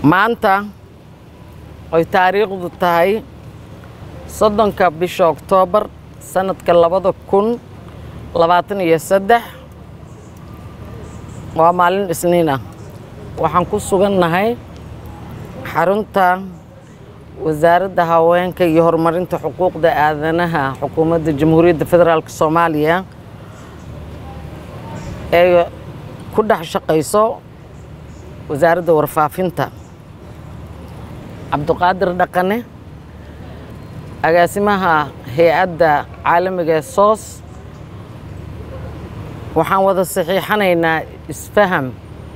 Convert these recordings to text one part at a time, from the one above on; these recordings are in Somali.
maanta oy taariikhdu tahay soddonka bisha oktoobar sanadka labada kun labaatan iyo saddex waa maalin isniin ah waxaan ku sugannahay xarunta wasaaradda haweenka iyo horumarinta xuquuqda aadanaha xukuumadda jamhuuriyadda federaalk soomaaliya ee ku dhex shaqayso wasaaradda warfaafinta cabdiqaadir dhaqane agaasimaha hay-adda caalamiga ee soos waxaan wada saxiixanaynaa isfaham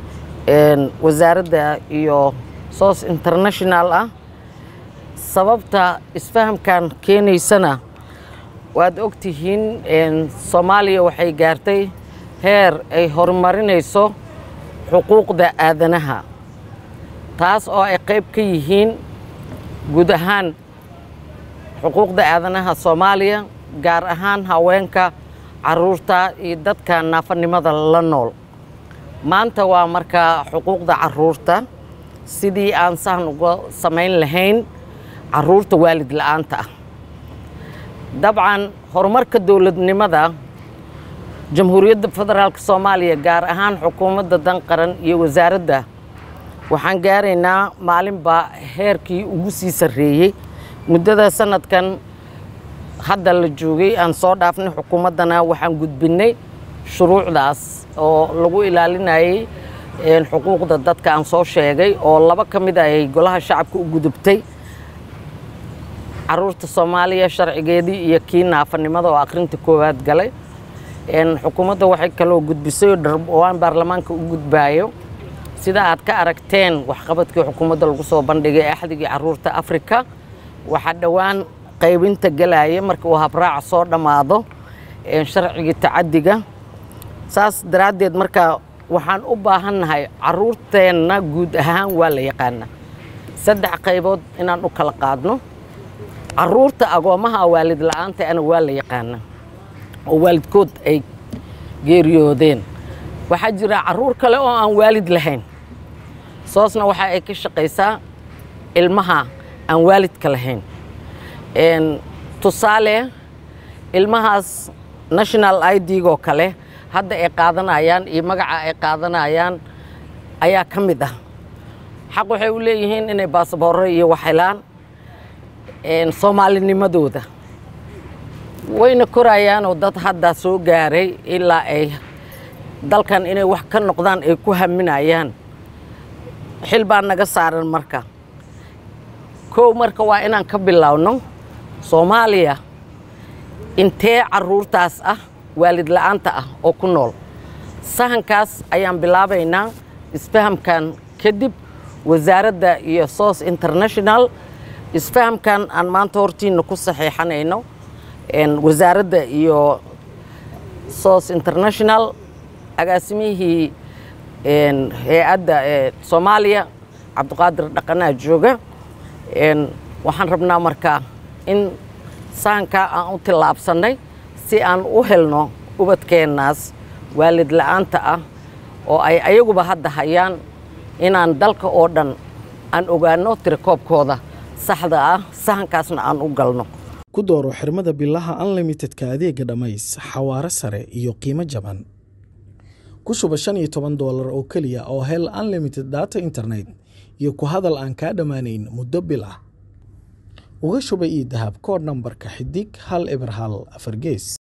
wasaaradda iyo soos international ah sababta isfahamkan keenaysana waad ogtihiin soomaaliya waxay gaartay heer ay horumarinayso xuquuqda aadanaha taas oo ay qayb ka yihiin guud ahaan xuquuqda aadanaha soomaaliya gaar ahaan haweenka caruurta iyo dadka naafanimada la nool maanta waa markaa xuquuqda caruurta sidii aan sahan uga samayn lahayn caruurta waalid la-aanta ah dabcan horumarka dowladnimada jamhuuriyadda federaalk soomaaliya gaar ahaan xukuumadda dan qaran iyo wasaaradda waxaan gaaraynaa maalinba heerkii ugu sii sarreeyey muddada sanadkan hadda la joogay aan soo dhaafnay xukuumaddana waxaan gudbinnay shuruucdaas oo lagu ilaalinayay xuquuqda dadka aan soo sheegay oo laba ka mid ay golaha shacabka u gudubtay caruurta soomaaliya sharcigeedii iyo kii naafanimada oo akhrinta koowaad galay xukuumadda waxay kaloo gudbisay oo dharbowaan baarlamaanka u gudbaayo sida aad ka aragteen waxqabadkii xukuumadda lagu soo bandhigay axdigii caruurta afrika waxaa dhowaan qaybinta galaya marka uu habraaca soo dhammaado sharcigii tacadiga saas daraaddeed marka waxaan u baahannahay caruurteenna guud ahaan waa la yaqaanaa saddex qaybood inaan u kala qaadno caruurta agoomaha waalid la-aanta ana waa la yaqaanaa oo waalidkood ay geeriyoodeen waxaa jira caruur kale oo aan waalid lahayn soosna waxa ay ka shaqaysaa ilmaha aan waalidka lahayn tusaale ilmahaas national idgoo kale hadda ay qaadanayaan iyo magaca ay qaadanayaan ayaa ka mid ah xaq waxay u leeyihiin inay baasaboorro iyo wax helaan soomaalinimadooda wayna korayaanoo dad hadda soo gaaray ilaa ay dalkan inay wax ka noqdaan ay ku haminayaan xil baa naga saaran marka kow marka waa inaan ka bilowno soomaaliya intee caruurtaas ah waalid la-aanta ah oo ku nool sahankaas ayaan bilaabaynaa isfahamkan kadib wasaaradda iyo soos international isfahamkan aan maanta hortiina ku saxiixanayno wasaaradda iyo soos international agaasimihii hay-adda soomaaliya cabdiqaadir dhaqanaa jooga waxaan rabnaa markaa in sahankaa aan u tillaabsannay si aan u helno ubadkeennaas waalid la-aanta ah oo ay ayaguba hadda hayaan inaan dalka oo dhan aan ogaano tirakoobkooda saxda ah sahankaasna aan u galno ku dooro xirmada bilaha unlimitedka adeega dhammays xawaare sare iyo qiimo jaban ku shuba shan iyo toban doolar oo keliya oo hel unlimited data internet iyo ku hadal aan kaa dhammaanayn muddo bil ah uga shuba io dahab koodh nambarka xidig hal eber hal afar gees